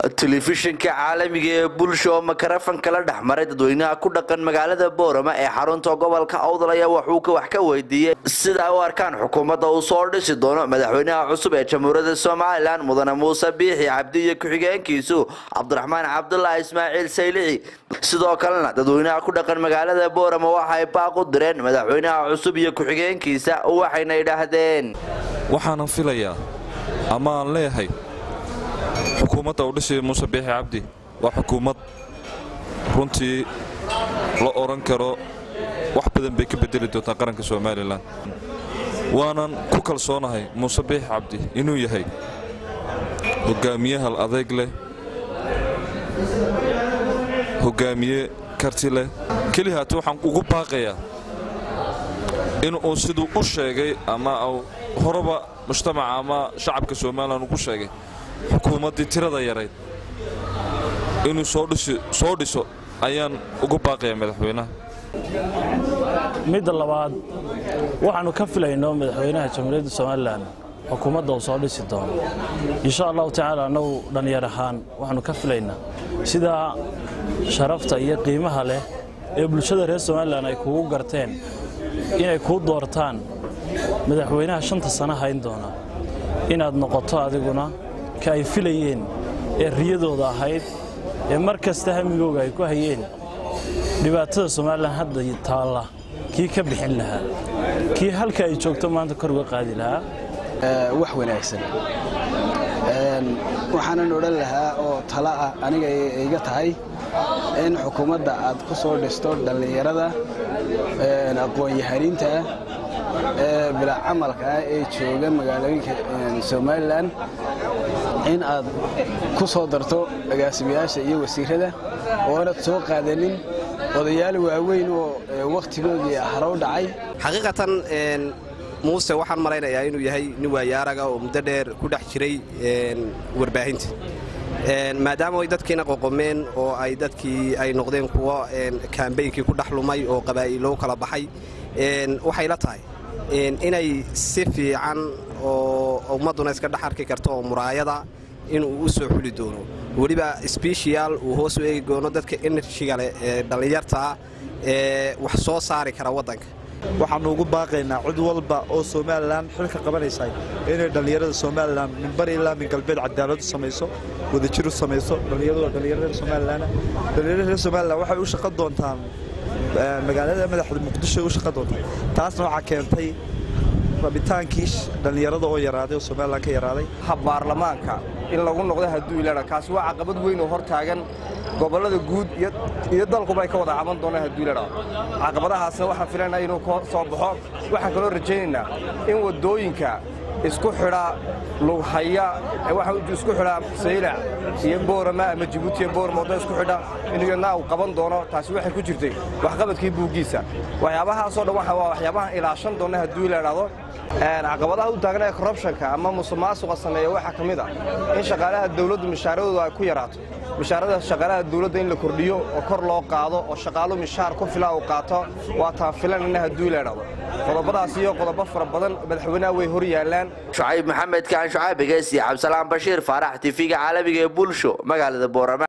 telefishinka caalamiga ee bulsha oo makarafan kala dhex maray dadweynaha ku dhaqan magaalada boorama ee xarunta gobolka awdal ayaa waxuu wax ka weydiiyey sida u arkaan xukuumadda uu soo dhisi doono madaxweynaha cusub ee jamhuuriyadda somalilan mudane muuse biixi cabdi iyo ku-xigeenkiisu cabdiraxmaan cabdulaahi ismaaciil saylici sidoo kalena dadweynaha ku dhaqan magaalada boorama waxay baaq u direen madaxweynaha cusub iyo ku-xigeenkiisa waxayna idhaahdeen waxaanan filayaa ama aan leeyahay xukuumadda uu dhisaya muuse biixi cabdi waa xukuumad runtii la odhan karo wax badan bay ka bedeli doontaa qaranka somalilan waanan ku kalsoonahay muuse biixi cabdi inuu yahay hogaamiye hal adayg leh hogaamiye karti leh keli haate waxaan ugu baaqayaa inuu siduu u sheegay ama horeba mujtamaca ama shacabka somalilan ugu sheegay xukuumaddii tirada yarayd inuu soo dhiso ayaan ugu baaqayaa madaxweynaha midda labaad waxaannu ka filayno madaxweynaha jamhuuriyadda somalilan xukuumadda uu soo dhisi doono insha allahu tacaala annagu dhallinyar ahaan waxaannu ka filaynaa sidaa sharafta iyo qiimaha leh ee bulshada reer somalilan ay kugu garteen inay kuu doortaan madaxweynaha shanta sano hayn doona inaad noqoto adiguna ka ay filayeen ee riyadooda ahayd ee mar kasta hamigooga ay ku hayeen dhibaatada somalilan hadda taalla kii ka bixin lahaa kii halka ay joogto maanta kor uga qaadi lahaa wax wanaagsan waxaanan odhan lahaa oo tala ah aniga iga tahay in xukuumadda aad ku soo dhisto dhallinyarada aqoon-yahaniinta ah ee bilaa camalka ah ee jooga magaalooyinka somalilan in aad ku soo darto agaasimayaasha iyo wasiirada oonad soo qaadanin odayaal waaweyn oo wakhtigoodii harow dhacay xaqiiqatan muuse waxaan malaynayaa inuu yahay nin waayaaraga oo muddo dheer ku dhex jiray warbaahinta maadaama ay dadkiina qoqomeen oo ay dadkii ay noqdeen kuwo kaambeynkii ku dhex lumay oo qabaa'ilou kala baxay waxay la tahay inay si fiican oo ummadduna iska dhex arki karto oo muraayada inuu u soo xuli doono weliba sbeshiyal uu hoos u eegi doono dadka enerjiga leh ee dhallinyartaa ee wax soo saari kara waddanka waxaannu ugu baaqaynaa cid walba oo somalilan xilka qabanaysa inay dhallinyarada somalilan min bari ilaa min galbeed cadaalad u samayso wadajir u samayso dhallinyarada somalilan dhallinyarada reer somalilan waxay u shaqan doontaan magaalada madaxda muqdisho u shaqan doontaan taasna waxaa keentay rabitaankii dhallinyarada oo yaraaday oo somalilan ka yaraaday baarlamaanka in lagu noqdo hadduu ilana kaasi waa caqabad weyn oo hor taagan gobollada guud iyo dalkuba ay ka wada caban doonaan hadduu ilana caqabadahaasna waxaan filaynaa inuu ka soo baxo waxaan kaloo rajaynaynaa in waddooyinka isku xidha lughaya isku xidha saylac iyo boorama ama jibuuti iyo boorama wadda isku xidha inuu yadnaa uu qaban doono taasi waxay ku jirtay waxqabadkii buuggiisa waxyaabahaasoo dhan waa waxyaabahan ilaashan doonna hadduu ila idhaahdo caqabadaha u taagan ee korrubshanka ama musuqmaasuqa sameeya waxaa ka mid ah in shaqaalaha dawladdu mishaaradooda ay ku yaraato mishaarada shaqaalaha dawladda in la kordhiyo oo kor loo qaado oo shaqaalu mishaar ku fila uu qaato waa taan filanana hadduu ila idhaahdo qodobadaas iyo qodobo fara badan madaxweynaha way hor yaallaan shucayb maxamed kaan shucaabigeys iyo cabdisalaan bashiir faarax tifiga caalamiga ee bulsho magaalada boorama